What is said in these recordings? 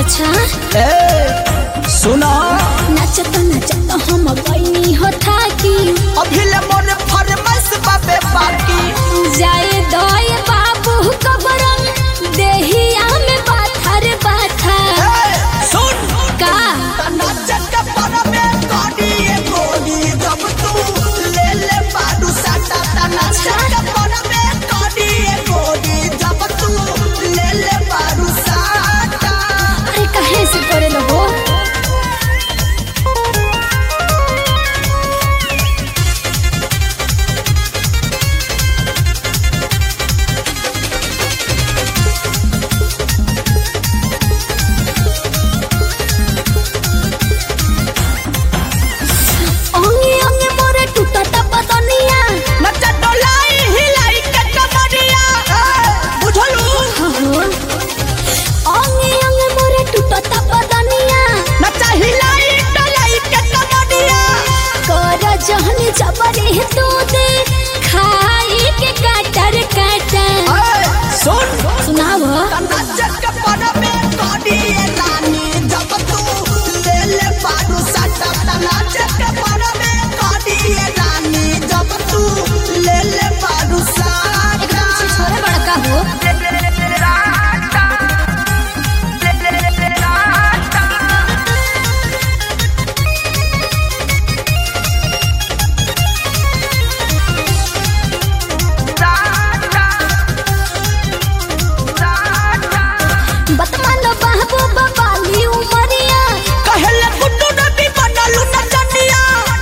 अच्छा ए सुना नचत नचत हम गईनी हो थाकी अभी ले मोर फरमाइश बाबे बाकी जाए दय बाबू कबरन देहिया में पाथर पाथर ए सुन का नाचत का पर में कोडी ए कोडी जब तू ले ले बाडू साटा ता नाचत का पर में कोडी ए कोडी जब तू ले ले बाडू साटा अरे कहे से करे लगो अंगे अंगे मोरे टूटत बदनिया नचत डोलाई हिलाई के कमरिया ए बुझलू हो अंगे अंगे मोरे टूटत बदनिया नचा हिलाई डोलाई के कमरिया कर जहनी जबरे तो दे खाई के काटर काटर ए सुन सुनाव नाचत का पर में कोडी ए रानी जब तू ले ले बाडू साटा ता नाचत का पर में कोडी ए रानी जब तू ले ले बाडू साटा एकदम से छोरे बड़का हो बतमान बाबू बाबाली उमरिया कहले गुड्डू नबी बनलू नचनिया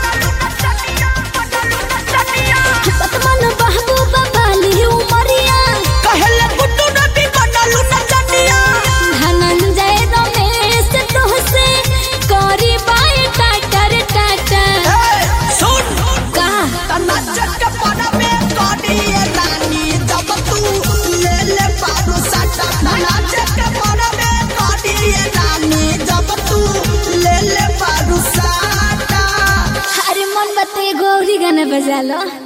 बतमान बाबू बाबाली उमरिया कहले गुड्डू नबी बनलू नचनिया धनंजय रमेश तोहसे करी बाय टाटर टाटर ए सुन का नाचत के पर में कोडी ए रानी जब तू ले ले बाडू साटा नाचत के पर में कोडी ए रानी जब तू ले ले बाडू साटा अरे मन बते गौरी गाना बजा लो